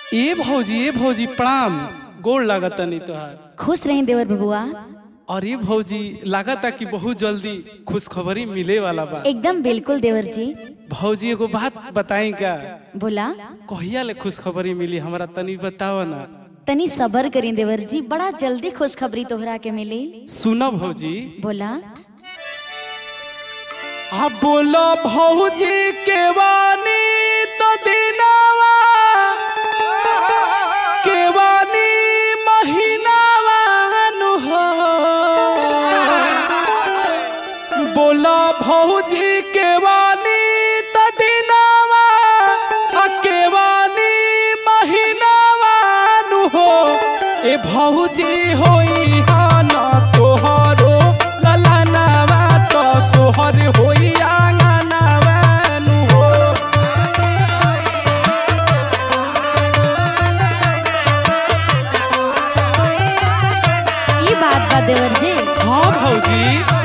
ए भौजी ए भौजी प्रणाम गोड़ लागत नहीं तोहार खुश रही देवर बबुआ और ये भौजी लागता कि बहुत जल्दी खुशखबरी मिले वाला बा एकदम बिल्कुल देवर जी भौजी एगो बात बताई का बोला कहिया ले खुशखबरी मिली हमरा तनी बताव ना तनी सबर करी देवर जी बड़ा जल्दी खुशखबरी तोहरा के मिली सुनो भौजी बोला आ बोलो भौजी के वानी तो दिनावा के वानी महीनावा नु हो बोलो भौजी के वानी तो दिनावा आ के वानी महीनावा नु हो ए भौजी होई हाना तोहरो ललनावा तो सोहर होई आंगनावा नु हो ये बात बा देवर जी हाँ भौजी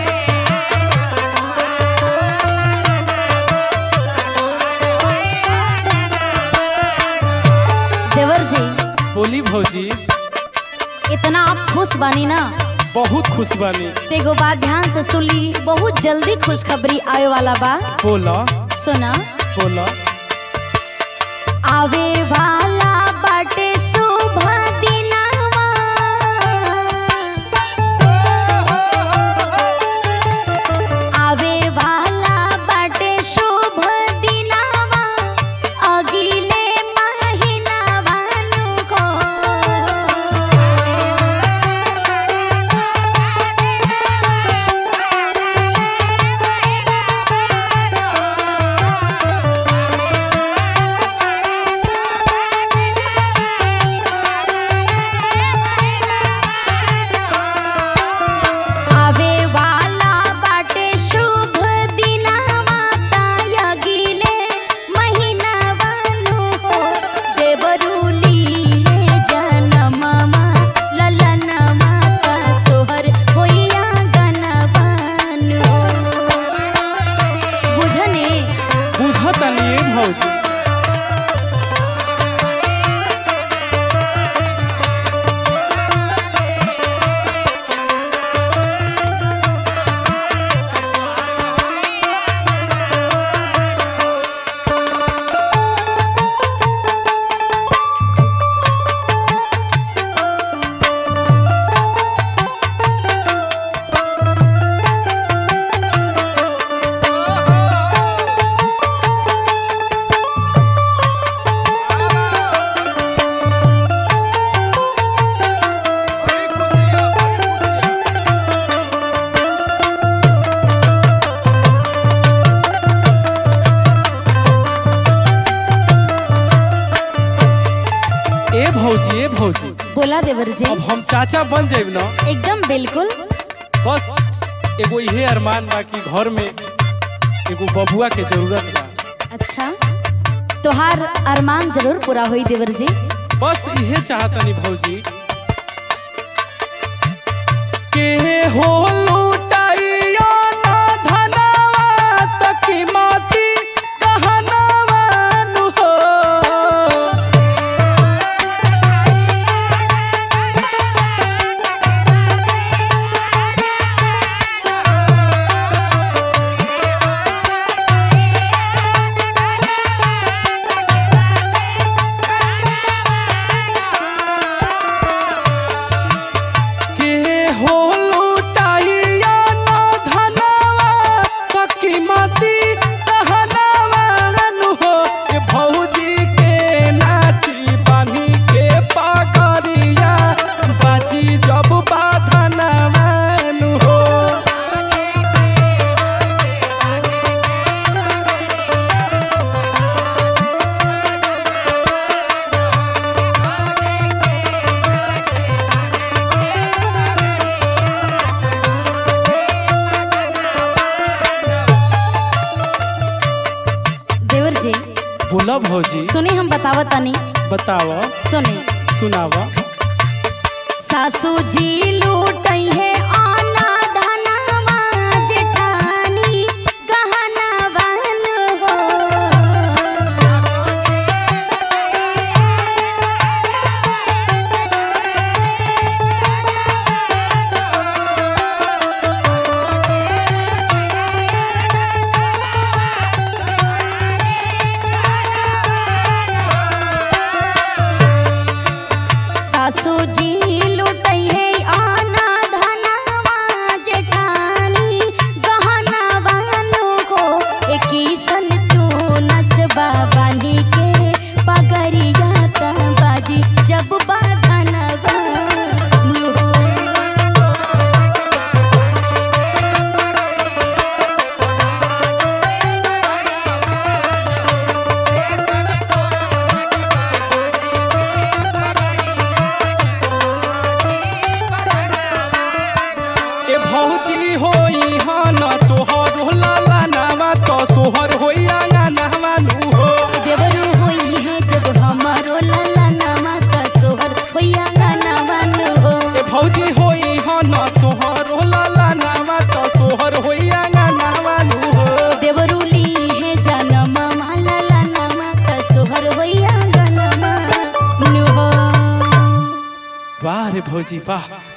देवर जी बोली भौजी इतना आप खुश बानी ना बहुत खुश बानी ते एगो बात ध्यान से सुन ली बहुत जल्दी खुशखबरी आवे वाला बा बोला सुना बोला आवे वाला बाटे शुभ दिनवा आवे वाला बाटे शुभ दिनवा अगिले महीनावा नु को आवे वाला बाटे शुभ दिनवा तायगिले महीनावा नु हो देवरुली रे जनममा ललनमा का सोहर होइया गनवानु बुझने बुझतनी ए भौजी ए भौजी ए भौजी बोला देवर जी अब हम चाचा बन जाइब ना एकदम बिल्कुल बस एगो इहे अरमान बा कि घर में एगो बबुआ के जरूरत बा अच्छा तोहार अरमान जरूर पूरा होई देवर जी बस इहे चाहतनी भौजी के हो लुटाइया ना धनवा त कीमती गहनवा नु हो के हो लुटाइया ना धनवा त कीमती गहनवा नु हो ए भौजी के नाची बानी के पगड़िया बाजी जब बाधनवा नु हो देवर जी बोला भौजी सुनी हम बतावत तनी बताव सुनी सुनाव सासू जी लूटई है आना धनवा जेठानी गहनवा नु हो भौजी होई हन तोहर लाला नामा तो सोहर होई आंगनवा नु हो देवरू होई है जब हमारो लाला नामा का सोहर होया गाना बानु हो ए भौजी होई हन तोहर लाला नामा तो सोहर होई आंगनवा नु हो देवरू ली है जनम माला लाला नामा का सोहर होया गाना बानु हो वाह रे भौजी वाह